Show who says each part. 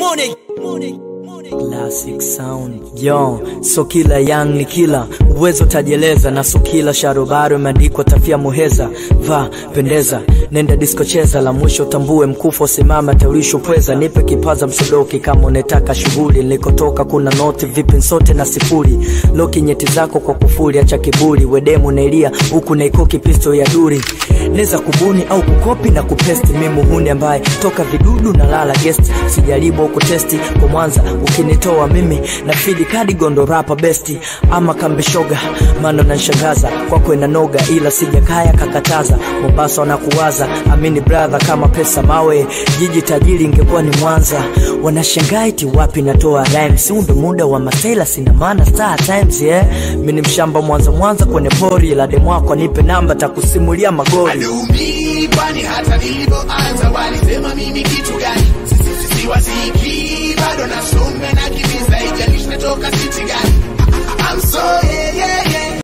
Speaker 1: Money.
Speaker 2: Classic sound yo, so kila young ni kila uwezo tajieleza, na so kila sharobaro imeandikwa tafia muheza. Va pendeza, nenda disco cheza, la mwisho tambue mkufu simama taulisho pweza. Nipe kipaza msodoki kama unataka shughuli, nilikotoka kuna noti vipi sote na sifuri. Loki nyeti zako kwa kufuri, acha kiburi, wedemu nailia huku naikoki pisto ya duri neza kubuni au kukopi na kupesti mimi huni ambaye toka vidudu na lala guest sijaribu au kutesti kwa Mwanza ukinitoa mimi na fidi kadi gondo rapa besti ama kambe shoga maana nanishangaza kwako ina noga ila sijakaya kakataza Mombasa wanakuwaza amini brother kama pesa mawe jiji tajiri ingekuwa ni Mwanza wanashangaa eti wapi natoa rhymes huu ndo muda wa masela sina maana star times yeah mimi ni mshamba Mwanza Mwanza kwenye pori la demu wako nipe namba takusimulia magori
Speaker 3: Adumi, kwani hata nilivyoanza walisema mimi kitu gani? Sisi siwaziki, bado nasonga na kitu